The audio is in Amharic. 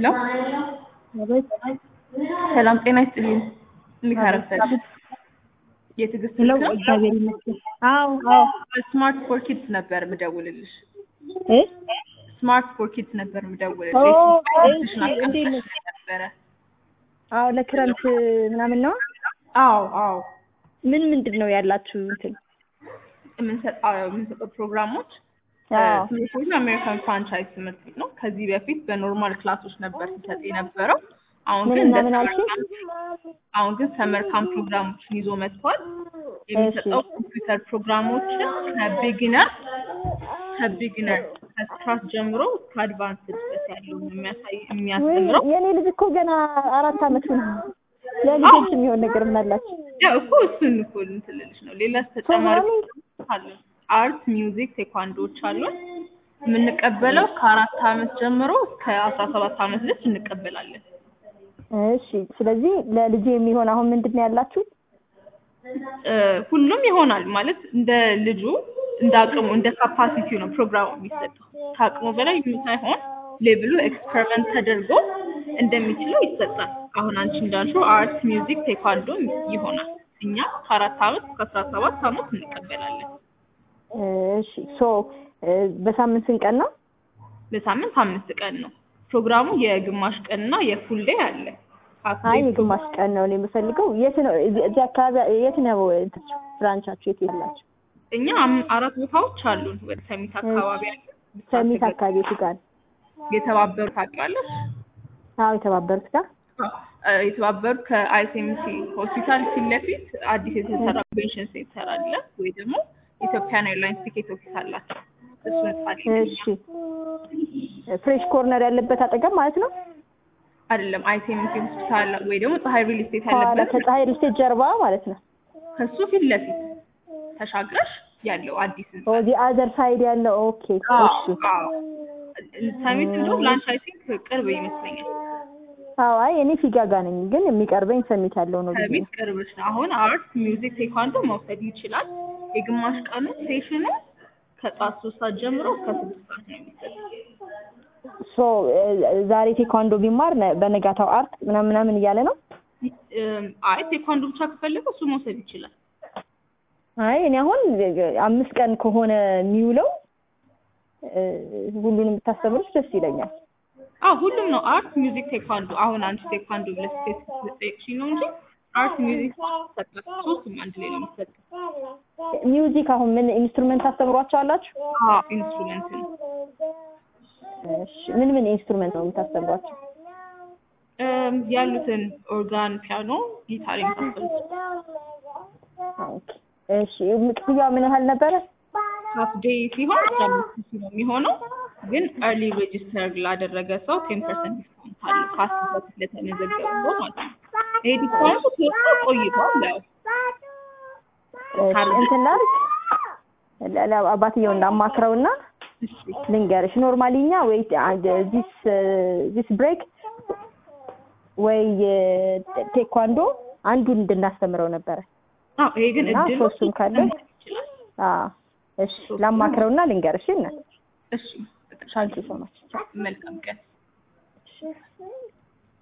ሄሎ ሰላም ጤና ይስጥልኝ። እንዴት አረፈድሽ? የትዕግስት ሄሎ ስልክ ነው? እግዚአብሔር ይመስገን። አዎ አዎ ስማርት ፎር ኪድስ ነበር ምደውልልሽ። እ ስማርት ፎር ኪድስ ነበር ምደውልልሽ። ኦ፣ ስልክሽን እሺ፣ እንዴት ነሽ? አስቀምጠሽ ነበረ። አዎ ለክረምት ምናምን ነው። አዎ አዎ ምን ምንድን ነው ያላችሁ እንትን? የምንሰጠው የምንሰጠው ፕሮግራሞች አዎ ትምህርት ቤቱ አሜሪካን ፍራንቻይዝ ትምህርት ቤት ነው። ከዚህ በፊት በኖርማል ክላሶች ነበር ሲሰጥ የነበረው። አሁን ምን ግን እና እንደ ምን ሰመር አልሽኝ? ካምፕ አሁን ግን ሰመር ካምፕ ፕሮግራሞችን ይዞ መጥቷል። የሚሰጠው ኮምፒውተር ፕሮግራሞችን ከቢጊነር ከቢጊነር ከስክራች ጀምሮ እስከ አድቫንስ ድረስ ያለውን የሚያሳይ ወይ የሚያስተምረው የኔ ልጅ እኮ ገና አራት አመቱ ነው። ለልጆች የሚሆን ነገር ምን አላችሁ? ያው እኮ እሱን እኮ እንትን ልልሽ ነው። ሌላ ተጨማሪ ፕሮግራሚንግ አለ። አርት፣ ሚውዚክ፣ ቴኳንዶዎች አሉን። የምንቀበለው ከአራት አመት ጀምሮ እስከ አስራ ሰባት አመት ድረስ እንቀበላለን። እሺ። ስለዚህ ለልጄ የሚሆን አሁን ምንድን ነው ያላችሁ? እ ሁሉም ይሆናል ማለት እንደ ልጁ እንደ አቅሙ እንደ ካፓሲቲው ነው ፕሮግራሙ የሚሰጠው። ከአቅሙ በላይ ሳይሆን ሌብሉ ኤክስፐሪመንት ተደርጎ እንደሚችለው ይሰጣል። አሁን አንቺ እንዳልሽው አርት፣ ሚውዚክ፣ ቴኳንዶ ይሆናል። እኛ ከአራት አመት እስከ አስራ ሰባት አመት እንቀበላለን። እሺ። ሶ በሳምንት ስንት ቀን ነው? በሳምንት አምስት ቀን ነው ፕሮግራሙ። የግማሽ ቀንና የፉል ዴይ አለ። አይ የግማሽ ቀን ነው እኔ የምፈልገው። የት ነው እዚህ እዚህ አካባቢ የት ነው እንትናችሁ ብራንቻችሁ የት የላችሁ? እኛ አም- አራት ቦታዎች አሉን። ወደ ሰሚት አካባቢ አለ። ሰሚት አካባቢ የቱ ጋር? የተባበሩት ታውቂዋለሽ? አዎ የተባበሩት ጋር አ- የተባበሩት ከአይሲኤምሲ ሆስፒታል ፊት ለፊት አዲስ የተሰራ ኮንቬንሽን ሴንተር አለ፣ ወይ ደግሞ ኢትዮጵያን ኤርላይንስ ቲኬት ኦፊስ አላቸው። እሱን ጻድቅ እሺ። ፍሬሽ ኮርነር ያለበት አጠገብ ማለት ነው። አይደለም አይሲኤምሲ ሆስፒታል ወይ ደግሞ ፀሐይ ሪል ስቴት ከኋላ ያለበት ከፀሐይ ሪልስቴት ጀርባ ማለት ነው። ከሱ ፊት ለፊት ተሻግረሽ ያለው አዲስ ህንጻ ኦ ዚ አዘር ሳይድ ያለው ኦኬ። አዎ፣ እሺ። አዎ። ሰሚት እንደው ላንቺ አይ ቲንክ ቅርብ ይመስለኛል። አዎ አይ እኔ ፊጋ ጋር ነኝ፣ ግን የሚቀርበኝ ሰሚት ያለው ነው ብዬ ሰሚት ነው። ቅርብሽ ነው። አሁን አርት፣ ሚውዚክ፣ ቴኳንዶ መውሰድ ይችላል። የግማሽ ቀኑ ሴሽኑ ከጠዋት ሶስት ሰዓት ጀምሮ እስከ ስድስት ሰዓት ነው የሚሰጠው። ሶ ዛሬ ቴኳንዶ ቢማር ነ- በነጋታው አርት ምናምን ምናምን እያለ ነው። እም፣ አይ ቴኳንዶ ብቻ ከፈለገ እሱ መውሰድ ይችላል። አይ እኔ አሁን አምስት ቀን ከሆነ የሚውለው እ፣ ሁሉንም ብታስተምሩት ደስ ይለኛል። አዎ ሁሉም ነው አርት፣ ሚውዚክ፣ ቴኳንዶ። አሁን አንቺ ቴኳንዶ ብለሽ ስፔሲፊክ ልጠይቅሽኝ ነው እንጂ አርት፣ ሚውዚክ ይሰጣል። ሶስቱም አንድ ላይ ነው የሚሰጠው። ሚውዚክ አሁን ምን ኢንስትሩመንት ታስተምሯቸው አላችሁ? አዎ ኢንስትሩመንት ነው። እሺ ምን ምን ኢንስትሩመንት ነው የምታስተምሯቸው? እም፣ ያሉትን ኦርጋን፣ ፒያኖ፣ ጊታር የመሳሰሉት ኦኬ። እሺ ክፍያው ምን ያህል ነበረ? ሀፍ ዴይ ሲሆን አስራ አምስት ሺህ ነው የሚሆነው። ግን ኤርሊ ሬጅስተር ላደረገ ሰው ቴን ፐርሰንት ዲስካውንት አለ ከአስር በፊት ለተመዘገበ ሰው ማለት ነው። ይሄ ዲስካውንቱ ተወጥቶ ቆይቷል። ያው እሺ እንትን ላድርግ ለ- ለ- አባትየውን ላማክረውና እሺ ልንገርሽ ኖርማሊ እኛ ወይ ዚስ ዚስ ብሬክ ወይ ቴኳንዶ አንዱን እንድናስተምረው ነበረ። አዎ ይሄ ግን እና እድሉ ሶስቱም ካለ ይችላል። አዎ እሺ ላማክረውና ልንገርሽ እና እሺ ታንኪ ሶ ማች መልካም ቀን።